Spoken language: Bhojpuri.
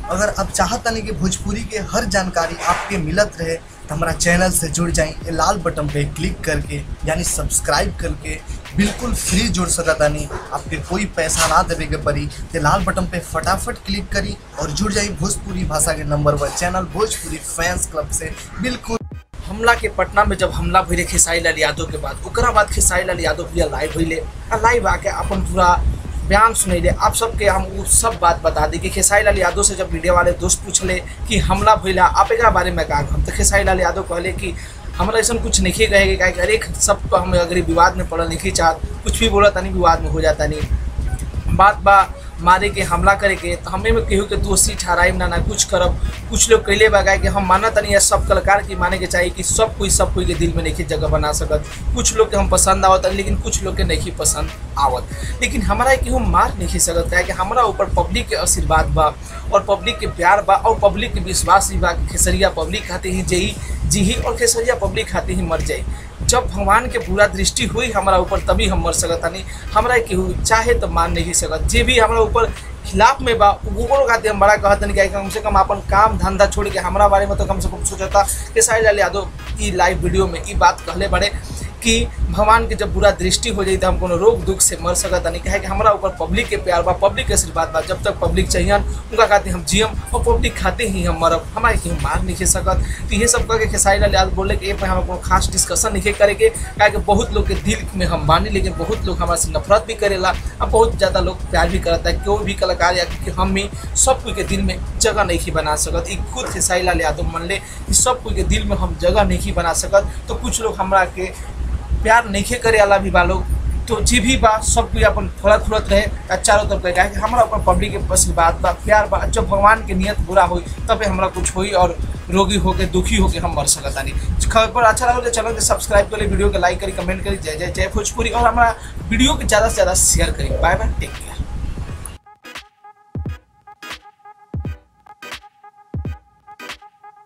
अगर आप चाहतनी कि भोजपुरी के हर जानकारी आपके मिलत रहे तो हमारा चैनल से जुड़ जाएं ये लाल बटन पे क्लिक करके यानी सब्सक्राइब करके बिल्कुल फ्री जुड़ सकतानी आपके कोई पैसा ना देवे के पड़ी तो लाल बटन पे फटाफट क्लिक करी और जुड़ जाई भोजपुरी भाषा के number one channel Bhojpuri fans club से बिल्कुल हमला के पटना में जब हमला भइले खेसारी लाल यादव के बाद ओकरा बाद खेसारी लाल यादव भैया लाइव भइले आ लाइव आके अपन पूरा बयान सुनैले आप सबके हम उ सब बात बता दी कि खेसारी लाल यादव से जब मीडिया वाले दोस्त पूछले कि हमला भइला आप एकरा बारे में का हम तो खेसारी लाल यादव कहले कि हमरा ऐसा कुछ नहीं कहेगा काहे कि हर एक सब तो हम अगर विवाद में पड़ल नहीं चाहत कुछ भी बोला तनी विवाद में हो जाता नहीं बात बा मारे के हमला करे के तो हमें में केहू के दोषी ठहराइम ना ना कुछ करब कुछ लोग कैले बगाए कि हम माना तनी या सब कलाकार की माने के चाहिए कि सब कोई सब कोई के दिल में नहीं जगह बना सकत कुछ लोग के हम पसंद आवत लेकिन कुछ लोग के नहीं पसंद आवत लेकिन हमारा केहू मार नहीं सकत काहे कि हमारा ऊपर पब्लिक के आशीर्वाद बा और पब्लिक के प्यार बा और पब्लिक के विश्वास भी बा कि खेसरिया पब्लिक खाते ही जही जी ही और खेसरिया पब्लिक खाते ही मर जाई जब भगवान के पूरा दृष्टि हुई हमारा ऊपर तभी हम मर सकत हनी हमरा केहू चाहे तो मान नहीं सकत जे भी हमारा ऊपर खिलाफ में बा ओकरो खातिर हम बड़ा कहत नहीं कि कम से कम अपन काम धंधा छोड़ के हमारा बारे में तो कम से कम सोचता कि साहिल लाल यादव ई लाइव वीडियो में ई बात कहले बड़े कि भगवान के जब बुरा दृष्टि हो जाई तो हम कोनो रोग दुख से मर सकत नहीं कहे कि हमारा ऊपर पब्लिक के प्यार बा पब्लिक के आशीर्वाद बा जब तक पब्लिक चाहिए उनका खातिर हम जियम और पब्लिक खाते ही हम मरब हमारे केहू मार नहीं खे सकत तो ये सब कह के खेसारी लाल यादव बोले कि ए पे हम कोनो खास डिस्कशन नहीं करे के काहे कि बहुत लोग के दिल में हम बानी लेकिन बहुत लोग हमारे से नफरत भी करेला और बहुत ज़्यादा लोग प्यार भी करता है कोई भी कलाकार या कि हम भी सब कोई के दिल में जगह नहीं बना सकत ई खुद खेसारी लाल यादव मन ले कि सब कोई के दिल में हम जगह नहीं बना सकत तो कुछ लोग हमरा के प्यार नहीं करे वाला भी बा लोग तो जी भी बा सब कोई अपन थोड़ा थोड़त रहे आ चारों तरफ रहे कि हमारा ऊपर पब्लिक के आशीर्वाद बा प्यार बा जब भगवान के नियत बुरा हुई तबे हमरा कुछ हुई और रोगी होके दुखी होके हम मर सकता नहीं खबर अच्छा लगे तो चैनल के सब्सक्राइब करी वीडियो के लाइक करी कमेंट करी जय जय जय भोजपुरी और हमारा वीडियो के ज़्यादा से ज़्यादा शेयर करी बाय बाय टेक केयर